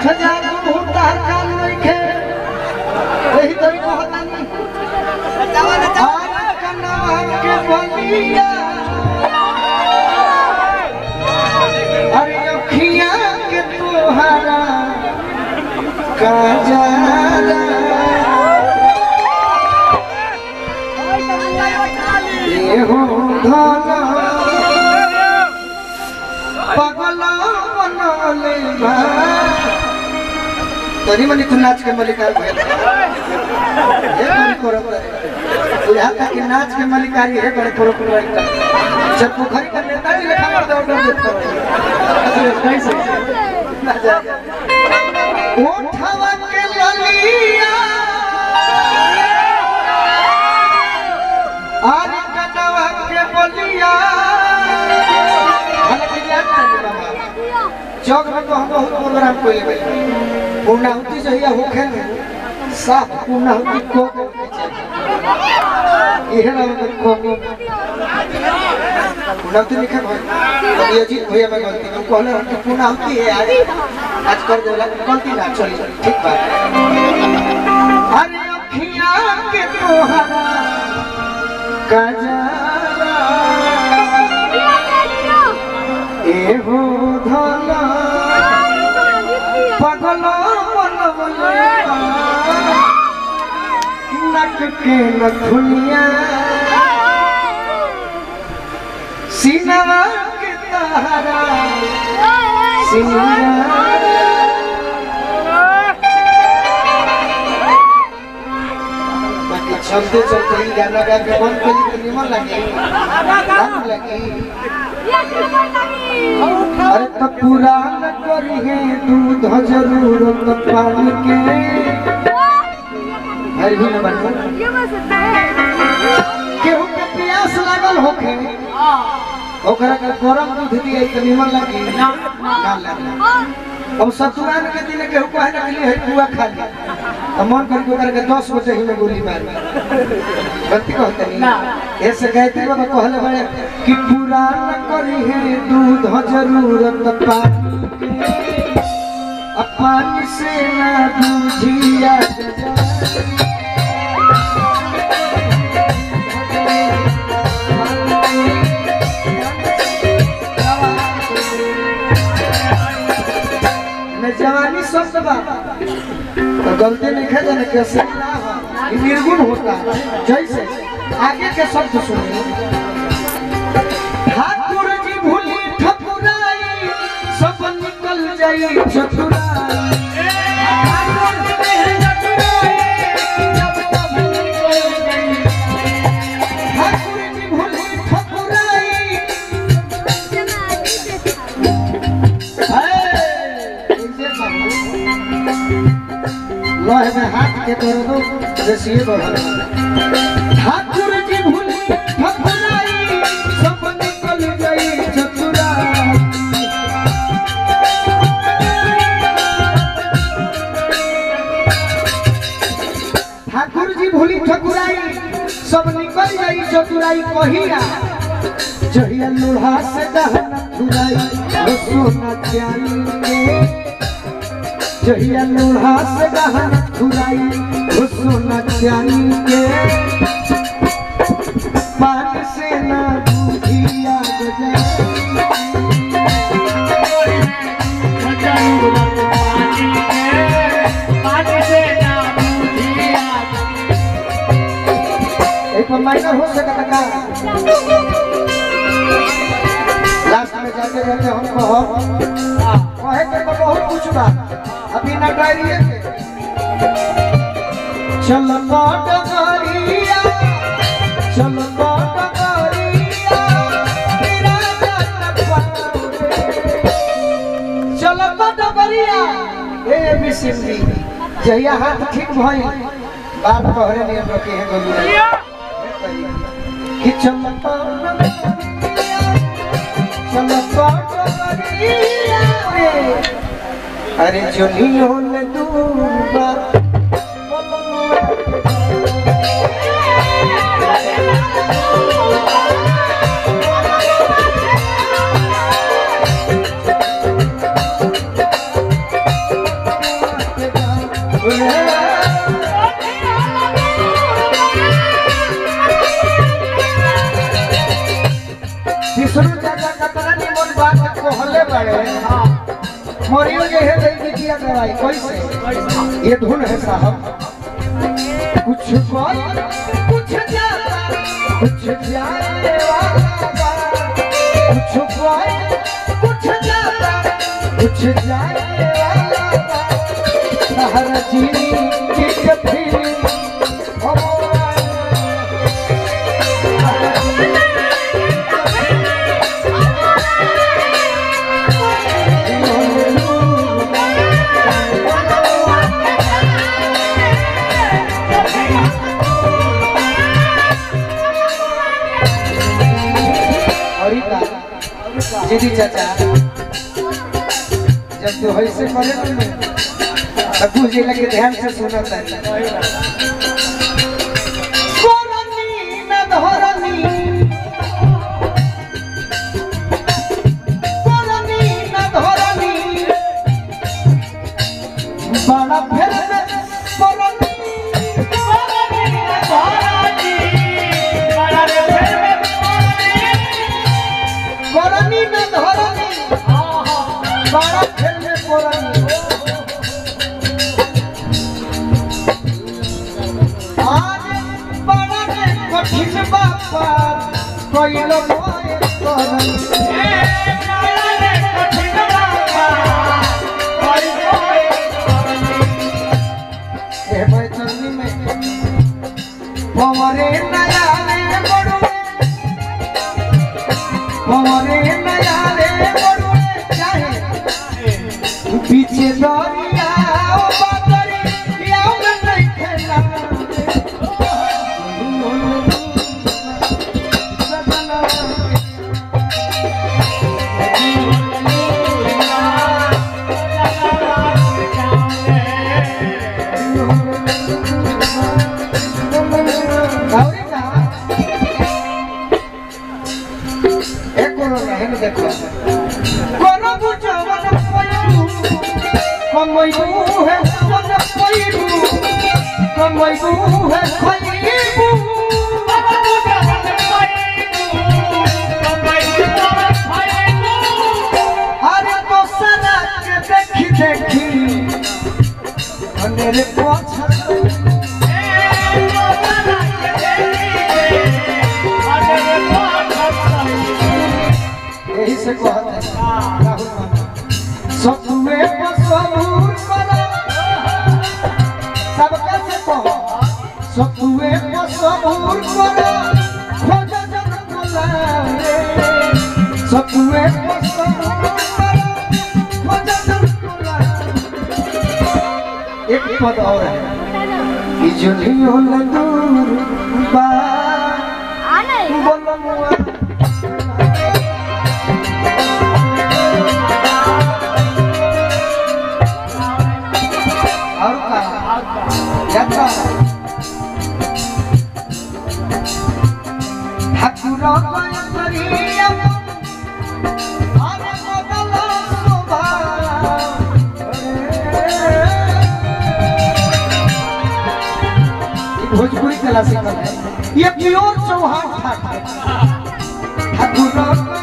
बैठ जा तू तार कान नइखे एही तरी कहतानी आर कनवा के बलिया अरे अखिया के तोहरा काजरा एहो धना पगला बनले बा तनी मनी तू नाच के मलिकार भइल ये मनी करत रहे बुझा था कि नाच के मलिकारी है बड़े करो करो जब पोखरी का नेता जी लेखा कर दो ऑर्डर देता कैसे ना जा ओठवा के ललिया आरी कनवा के बलिया हालांकि याद नहीं बाबा चौक में तो हम बहुत प्रोग्राम कोई ले पूर्णाहुति जो है होखे में साफ पूर्णाहुति को यह ना मतलब को पूर्णाहुति लिखे भाई कभी अजीत भैया मैं गलती में कहले हम कि पूर्णाहुति है आज आज कर देला गलती ना चली ठीक बात अरे अखियां के तोहरा कजरा एहो धला पगल बनवले नक के नथुनिया सीनवा के तारा सिंगारा बाकी चलते चलते ही गाना गा के बंद करी तो निमन लगे गाना लगी अरे तो पुरान करी है दूध जरूरत पानी के हर भी न बन केहू के प्यास लागल होखे ओकरा के गरम दूध दिए तो निमन लगी ना लगे अब सतुआन के दिन केहू कहे ना कि है पुआ खा ली तो मन कर के ओकरा के 10 बजे ही में गोली मार गलती कहते नहीं ऐसे गायत्री बाबा कहले बड़े कि पुरान करी है दूध जरूरत पानी के अब पानी से ना दूधिया मैं जवानी शब्द बा तो गलती नहीं है जाने कैसे ना हो ये निर्गुण होता है जैसे आगे के शब्द सुनिए ठाकुर जी भूली ठकुराई सब निकल जाई चतुराई ठाकुर जी भूली ठकुराई, सब निकल जाई। ठाकुर जी भूली ठकुराई, लोहे में हाथ के कर दो जैसे बढ़ल ठाकुर जी भूली ठकुराई सब निकल गई चतुरा ठाकुर जी भूली ठकुराई सब निकल गई चतुराई कहिया जहिया लोहा से दहना खुराई हो सोना चांदी के जहिया लोहा से गहन खुराई हो सोना चांदी के पान से ना दूधिया एक माइनर हो सकता का लास्ट में जाते जाते हम कहो कहे के तो बहुत कुछ बा अभी ना डायरी के चल पाट गरिया चल पाट गरिया तेरा जन्म पावे चल पाट गरिया ए बिसिंदी जहिया हाथ ठीक भई बात कहरे नियम रखे हैं गोलिया कि चल पाट चल पाट गरिया अरे चलियो न दूबा विष्णु चाचा कतना निमन बात कहले बड़े मोरियो जे है दई बिटिया दवाई कैसे ये धुन है साहब कुछ कोई कुछ जाता कुछ जाने वाला बा। कुछ कोई कुछ जाता कुछ जाने वाला बा। सहारा चीनी की कथी और का दीदी चाचा जब तू ऐसे करे ना तब तू जी लगे ध्यान से सुना था कोरनी न धरनी कोरनी न धरनी बड़ा फेर में कोरनी कोरनी न धरनी बड़ा फेर में कोरनी आज बड़ा ने कठिन बापा कोइलो मोए कोरनी ए भाई चलनी में पवरे नया रे बड़ुए पवरे नया रे बड़ुए चाहे पीछे दरिया ओ बादरी याओ में नहीं खेला गौरी का एक कोरो रहे न देखो कोरो बुझवन पयू कमैबू है वन पयू कमैबू है खलीबू अरे तो सना के देखी देखी अंधेरे पोछा यही से कहत है राहुल मामा सतुए पर सबूर करो सबका से कहो सतुए पर सबूर करो खोज जन बुलाए सतुए पर सबूर करो खोज जन बुलाए एक पद और है कि जुलियो न दूर बा बोलो मुआ और का यात्रा ठाकुर करिया अरे बदल स्वभाव भोजपुरी क्लासिकल है ये प्योर चौहान ठाकुर ठाकुर